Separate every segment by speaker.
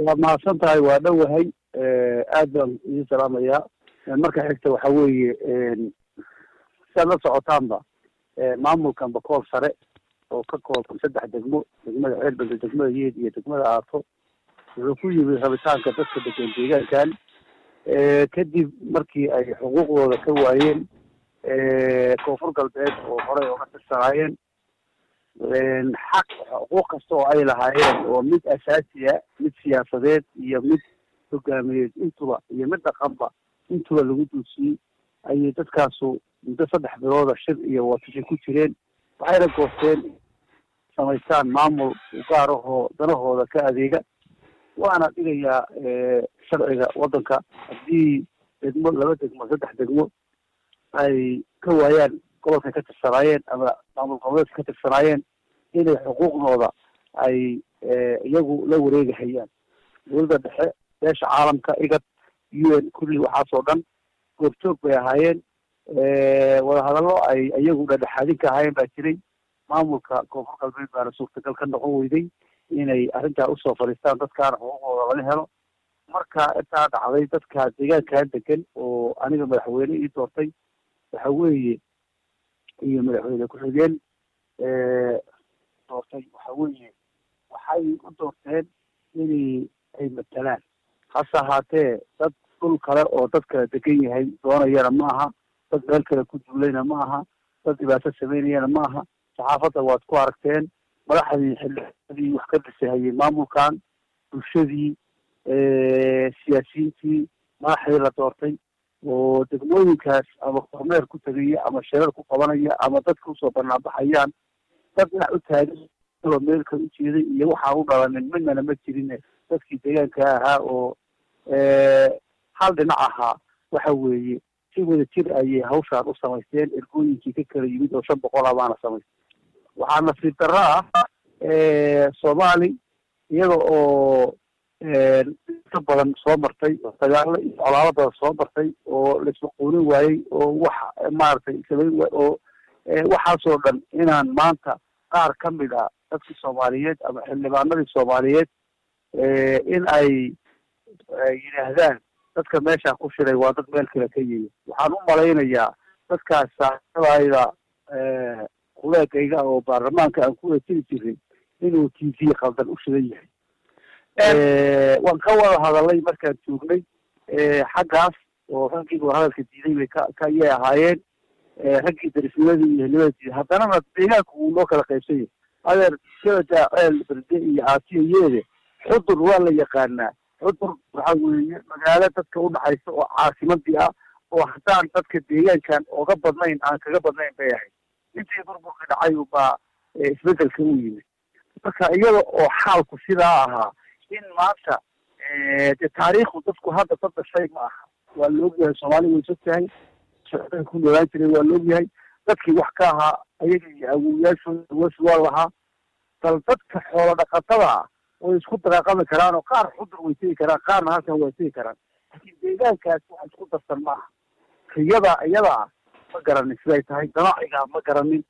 Speaker 1: waa mahadsan tahay waa dhowahay aad baan idin salaamayaa marka xigta waxa weeye siaad la socotaanba maamulkan bakool sare oo ka kooban saddex degmo degmada ceelbelde degmada yeed iyo degmada aato wuxuu ku yimid rabitaanka dadka degan deegaankan kadib markii ay xuquuqdooda ka waayeen koonfur galbeed oo horey oga tirsanaayeen xaq xuquuq kasta oo ay lahaayeen oo mid asaasiya mid siyaasadeed iyo mid hogaamiyeed intuba iyo mid dhaqanba intuba lagu duusiyey ayay dadkaasu muddo saddex bilooda shir iyo watashi ku jireen waxayna goosteen samaystaan maamul gaar ahoo danahooda ka adeega waana dhigayaa sharciga waddanka haddii degmo laba degmo saddex degmo ay ka waayaan gobolkay ka tirsanaayeen ama maamul goboleedka ka tirsanaayeen inay xuquuqdooda ay iyagu la wareegahayaan dowladda dhexe beesha caalamka igad u n kulli waxaasoo dhan goobjoog bay ahaayeen wadahadallo ay iyagu dhadhexaadin ka ahaayeen baa jiray maamulka koonfur galbeed baana suurtagal ka noqon weyday inay arrintaa usoo fadhiistaan dadkaana xuquuqdooda laga helo marka intaa dhacday dadka deegaankaa degan oo aniga madaxweyne ii doortay waxa weeye iyo madaxweyne ku-xigeen doortay waxa weeye waxay u doorteen inay ay matalaan hase ahaatee dad dhul kale oo dad kala degan yahay doonayana ma aha dad meel kale ku duulayna ma aha dad dhibaato sameynayana ma aha saxaafadda waad ku aragteen madaxdii xildhibaanadii wax ka dhisahayay maamulkan bulshadii siyaasiyiintii madaxdii la doortay oo degmooyinkaas ama kormeer ku tegaya ama shirar ku qabanaya ama dadka usoo banaanbaxayaan dad dhinac u taagan oo meelka u jeeday iyo waxaan u dhalanin midnana ma jirin dadkii deegaanka ahaa oo hal dhinac ahaa waxa weeye si wada jir ayay hawshaan u samaysteen ergooyinkii ka kala yimid oo shan boqol ah baana samaystay waxaa nasiib darro ah soomaali iyada oo inta badan soo martay dagaalo iyo colaalo badan soo martay oo laismaquunin waayey oo wax maaragtay samayn waay oo waxaasoo dhan inaan maanta qaar ka mid ah dadkii soomaaliyeed ama xildhibaanadii soomaaliyeed in ay yidhaahdaan dadka meeshaa ku shiray waa dad meel kale ka yimi waxaan u malaynayaa dadkaas saaxiibadayda kuleegayga oo baarlamaanka aan ku eetiri jiray inuu t v qaldan u shidan yahay waan ka wada hadalay markaan joognay xaggaas oo raggii wada hadalka diiday bay ka ka yay ahaayeen raggii darisnimadii iyo helimadii diiday haddanana deegaanku wuu loo kala qaybsan yahay adeer shabada ceel berde iyo aatiyo yeede xudur waa la yaqaanaa xudur waxa weeye magaalo dadka udhaxaysa oo caasimadii ah oo haddaan dadka deegaankan oga badnayn aan kaga badnayn bay ahayd intii burburka dhacay baa isbedelka u yimid marka iyada oo xaalku sidaa ahaa in maanta de taariikhdu dadku hadda dad dhashay ma aha waa la ogyahay soomaali way sog tahay socday ku noolaan jiray waa la ogyahay dadkii wax ka ahaa ayaga iyo awowayaashooda awoos waa lahaa bal dadka xoolo dhaqatada ah way isku daqaaqami karaan oo qaar xudur way tegi karaan qaarna halkan way tegi karaan laakiin deegaankaas wax isku darsan ma aha riyada iyada ah ma garanin siday tahay ganaaciga ma garanin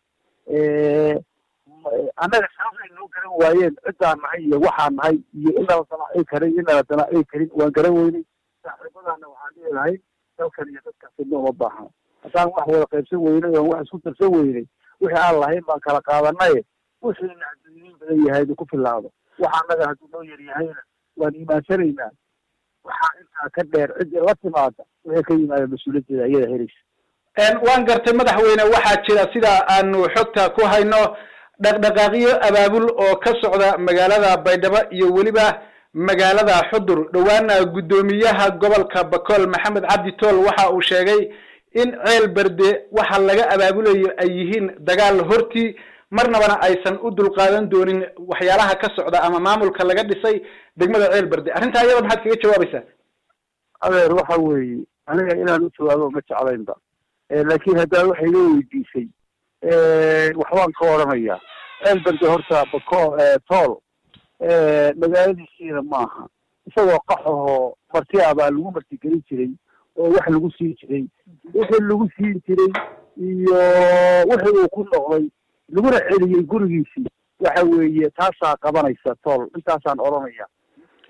Speaker 1: annaga sababay noo garan waayeen ciddaan nahay iyo waxaan nahay iyo inala danaaci karin inala danaaci karin waan garan weynay saaxiibadaana waxaan dhihi lahay dalkan iyo dadkaas idna uma baahna haddaan wax wada qaybsan weynay oon wax isku darsan weynay wixii aan lahayn baan kala qaadanaye wixiina adduunyin badan yahay ku filaado waxa annaga hadduu noo yar yahayna waan iimaansanaynaa waxaa intaa ka dheer ciddii la timaada wixii ka yimaada mas-uuliyaddeeda iyada helaysa
Speaker 2: waan gartay madaxweyne waxaa jira sida aanu xogta ku hayno dhaqdhaqaaqyo abaabul oo ka socda magaalada baydhabo iyo weliba magaalada xudur dhowaana guddoomiyaha gobolka bakool maxamed cabdi tool waxa uu sheegay in ceel berde waxa laga abaabulayo ay yihiin dagaal hortii marnabana aysan u dulqaadan doonin waxyaalaha ka socda ama maamulka laga dhisay degmada ceel berde arrintaa iyada maxaad kaga jawaabaysaa
Speaker 1: adeer waxa weeye aniga inaan u jawaabo ma jeclaynba laakiin haddaa waxay noo weydiisay waxbaan ka odhanayaa ceel berde horta bako tool magaaladiisiina maaha isagoo qaxahoo marti ah baa lagu martigelin jiray oo wax lagu siin jiray wixii lagu siin jiray iyo wixii uu ku noqday laguna celiyey gurigiisii waxa weeye taasaa qabanaysa tool intaasaan odhanaya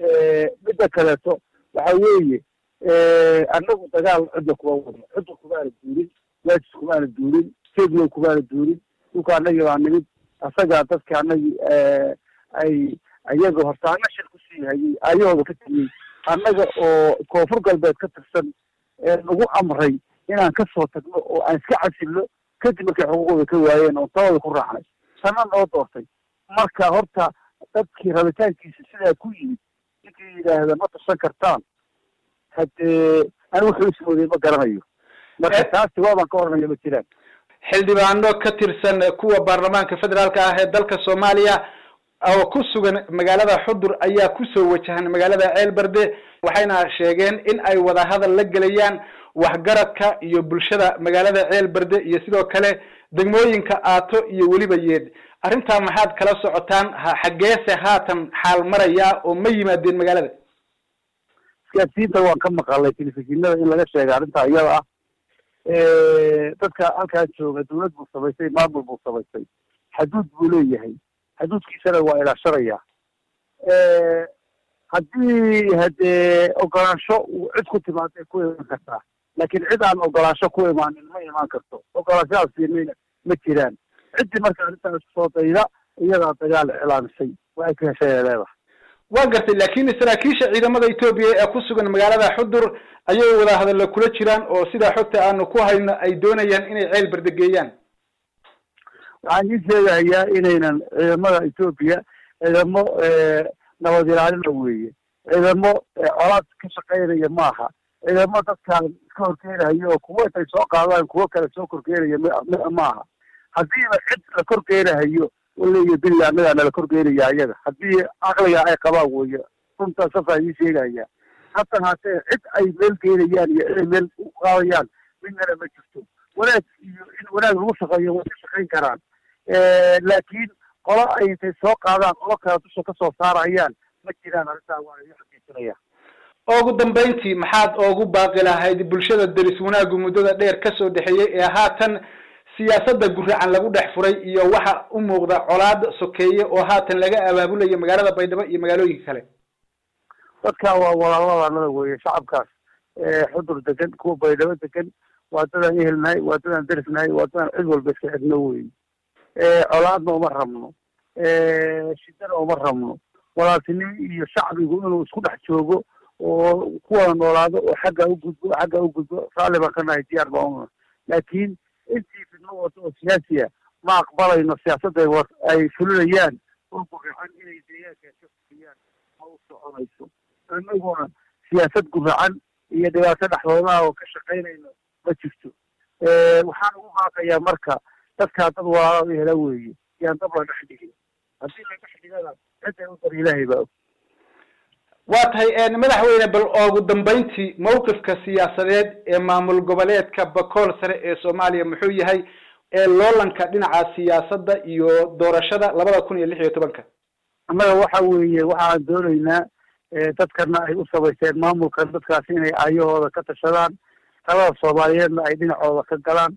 Speaker 1: midda kaleeto waxa weeye annagu dagaal cidda kuma wadno cidda kumaana duulin waajis kumaana duulin stadium kumaana duulin dhulka annagii baa nimid asagaa dadka annagii ay ayaga horta anna shir kusii hayay ayahooda ka tegiyey annaga oo koonfur galbeed ka tirsan nagu amray inaan kasoo tagno oo aan iska casilno kadib markay xuquuqooda ka waayeen oon tabada ku raacnay sana noo doortay marka horta dadkii rabitaankiisa sidaa ku yimid ninkii yidhaahda ma tirsan kartaan haddee ani wuxuu ismooday ma garanayo marka taasi waabaan ka oranayo ma jiraan
Speaker 2: xildhibaano ka tirsan kuwa baarlamaanka federaalka ah ee dalka soomaaliya oo ku sugan magaalada xudur ayaa kusoo wajahan magaalada ceelberde waxayna sheegeen in ay wadahadal la gelayaan waxgaradka iyo bulshada magaalada ceelberde iyo sidoo kale degmooyinka aato iyo weliba yeed arrintaa maxaad kala socotaan xaggeese haatan xaal maraya oo ma yimaadeen magaalada
Speaker 1: isgaadsiinta waan ka maqalay telefishinada in laga sheega arrintaa iyada ah dadka halkaa jooga dawlad buu samaystay maamul buu samaystay xaduud buu leeyahay xaduudkiisana waa ilaashanaya haddii haddee ogolaansho uu cid ku timaaday ku imaan kartaa laakiin cid aan ogolaansho ku imaanin ma imaan karto ogolaanshahaas siinayna ma jiraan ciddii marka arrintaa isku soo dayda iyadaa dagaal iclaamisay waxay ka heshay ay leedahay
Speaker 2: waa gartay laakiin saraakiisha ciidamada etoobiya ee ku sugan magaalada xudur ayay wada hadalla kula jiraan oo sidaa xogta aanu ku hayno ay doonayaan inay ceel berdegeeyaan
Speaker 1: waxaan ii sheegayaa inaynan ciidamada etoobiya ciidamo nabad ilaalina weeye ciidamo colaad ka shaqaynaya maaha ciidamo dadkaan iska horkeenayo oo kuwo intay soo qaadaan kuwo kale soo korkeenaya maaha haddiiba cid la korkeenahayo waleyo bili annagaa nala korkeenaya ayaga haddii caqliga ay qabaan weeye runtaa safaa ii sheegaya hatan haatee cid ay meel keenayaan iyo cid ay meel u qaadayaan midnana ma jirto wanaag iyo in wanaag lagu shaqeeyo way ka shaqayn karaan laakiin qolo ay intay soo qaadaan qolo kale dusha kasoo saarayaan ma jiraan arrintaa waa ii xaqiijinaya
Speaker 2: ugu dambeyntii maxaad oogu baaqi lahayd bulshada deris wanaagu muddada dheer kasoo dhexeeyey ee haatan siyaasadda guracan lagu dhex furay iyo waxa u muuqda colaad sokeeye oo haatan laga abaabulayo magaalada baydhabo iyo magaalooyinka kale
Speaker 1: dadka waa walaaladannada weeye shacabkaas xudur degan kuwa baydhabo degan waa dadaan ehelnahay waa dadaan derisnahay waa dadaan cid walba iska xidhno weye colaadna uma rabno shidana uma rabno walaaltinimo iyo shacbigu inuu isku dhex joogo oo kuwada noolaado oo xagga ugudbo xagga ugudbo raalli baan ka nahay diyaar baan una laakiin intii fidno wado oo siyaasiya ma aqbalayno siyaasadda ay fulinayaan oo guracan inay deegaankaas ka fuliyaan ma u soconayso annaguna siyaasad guracan iyo dhibaato dhexdoodaha oo ka shaqaynayno ma jirto waxaan ugu baaqayaa marka dadkaa dad walaalo hela weeye yaan dab la dhex dhigin haddii la dhex dhigana cidday u dar ilaahay baa og
Speaker 2: waa tahay madaxweyne bal ugu dambeyntii mawqifka siyaasadeed ee maamul goboleedka bakool sare ee soomaaliya muxuu yahay ee loolanka dhinaca siyaasadda iyo doorashada labada kun iyo lix iyo tobanka
Speaker 1: annaga waxa weeye waxaan doonaynaa dadkana ay u samaysteen maamulkan dadkaas inay aayahooda ka tashadaan talada soomaaliyeedna ay dhinacooda ka galaan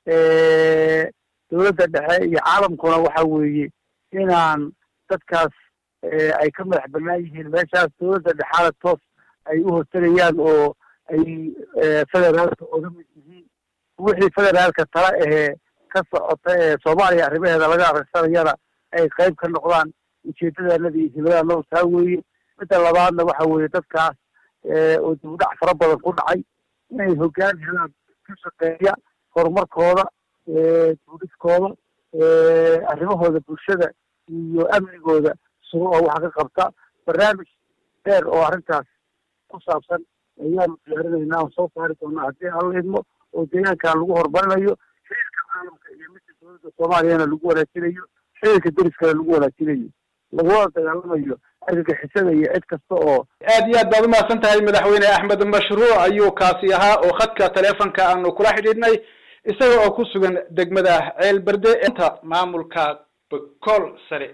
Speaker 1: dawladda dhexe iyo caalamkuna waxa weeye inaan dadkaas ay ka madax banaan yihiin meeshaas dawladda dhexaana toos ay u hortegayaan oo ay federaalka oga mid yihiin wixii federaalka tala ahee ka socota ee soomaaliya arrimaheeda laga akhrisanayana ay qayb ka noqdaan ujeedadanada iyo himadaanada taa weeye midda labaadna waxa weeye dadkaas oo dibudhac fara badan ku dhacay inay hoggaan helaan ka shaqeeya horumarkooda duuliskooda arrimahooda bulshada iyo amnigooda sugo oo waxa ka qabta barnaamij dheer oo arrintaas ku saabsan ayaanu diyaarinaynaa oo soo saari doonaa haddii alla idmo oo deegaankan lagu horumarinayo xiriirka caalamka iyo midka dawladda soomaaliyana lagu wanaajinayo xiriirka deriskana lagu wanaajinayo lagula dagaalamayo argagixisada iyo cid kasta oo
Speaker 2: aad iyo aad baad umahadsan tahay madaxweyne axmed mashruuc ayuu kaasi ahaa oo khadka teleefonka aanu kula xidhiidhnay isaga oo ku sugan degmada ceel berde inta maamulka bakool sare